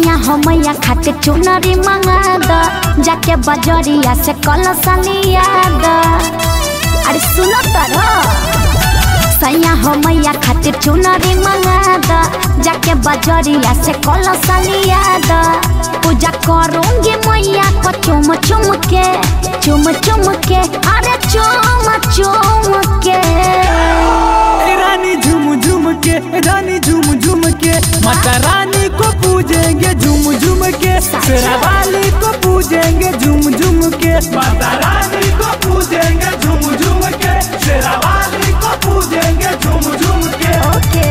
सैया हो मैया खातिर चुनरी मंगा द जाके बजरिया से कलसा लिया द अरे सुनो तर सैया हो मैया खातिर चुनरी मंगा द जाके बजरिया से कलसा लिया द पूजा करूंगी मैया को चुम चुम के चुम चुम के अरे चुम चुम के ए रानी झूम झूम के ए रानी झूम झूम के माता रानी को पूजेंगे झूम झूम के शेरा वाली को पूजेंगे झूम झूम के माता रानी को पूजेंगे झूम झूम के शेरा वाली को पूजेंगे झूम झूम के ओके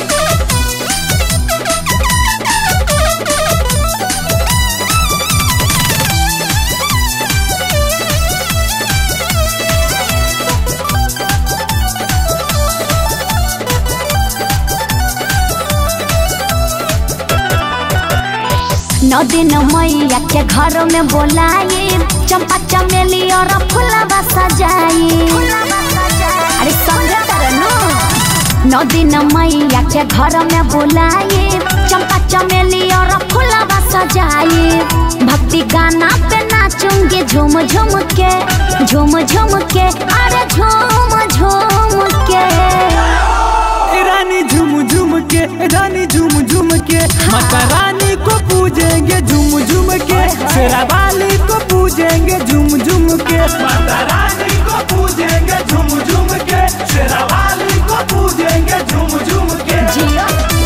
नौ दिन मैया के घर में बोलाए चंपा चमेली और फुलवा सजाए अरे समझे तरनो नौ दिन मैया के घर में बोलाए चंपा चमेली और फुलवा सजाए भक्ति गाना पे नाचूंगी झूम झूम के झूम झूम के अरे झूम झूम के ए रानी झूम झूम के ए रानी झूम झूम के माता रानी को पूजेंगे झूम झूम के शेरा वाली को पूजेंगे झूम झूम के माता रानी को पूजेंगे झूम झूम के शेरा वाली को पूजेंगे झूम झूम के जियो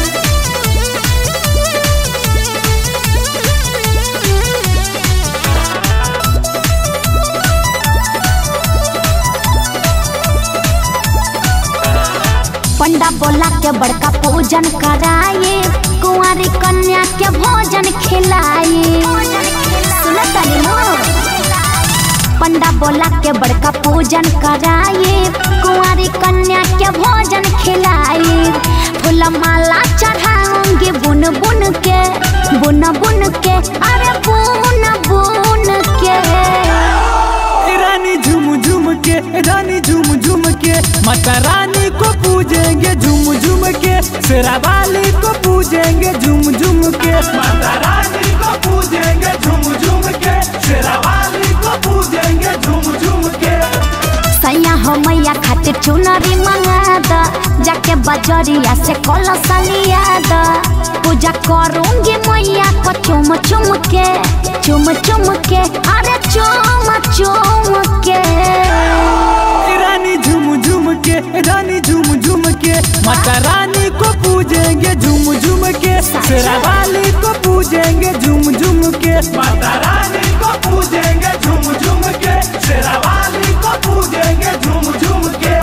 पंडा बोला के बड़का पूजन कराए कुंवारी कन्या के भोजन खिलाए सुनो तनी नो पंडा बोला के बड़का पूजन कराए कुंवारी कन्या के भोजन खिलाए फूल माला चढ़ाऊंगी बुन बुन के बुन बुन के अरे बुन बुन के ए रानी झूम झूम के ए रानी झूम झूम के माता रानी को पूजेंगे झूम झूम के शेरा वाली को पूजेंगे झूम झूम के माता रानी को पूजेंगे झूम झूम के शेरा वाली को पूजेंगे झूम झूम के सैया हो मैया खातिर चुनरी मंगा द जाके बजरिया से कलसा लिया द पूजा करूंगी मैया को चुम चुम के चुम चुम के अरे चुम चुम के ए रानी झूम झूम के ए रानी झूम झूम के माता रानी को पूजेंगे झूम झूम के शेरा वाली को पूजेंगे झूम झूम के माता रानी को पूजेंगे झूम झूम के शेरा वाली को पूजेंगे झूम झूम के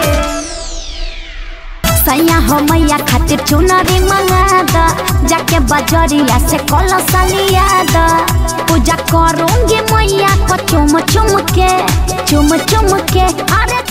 सैया हो मैया खातिर चुनरी मंगा द जाके बजरिया से कलसा लिया द पूजा करूंगी मैया को चुम चुम के चुम चुम के अरे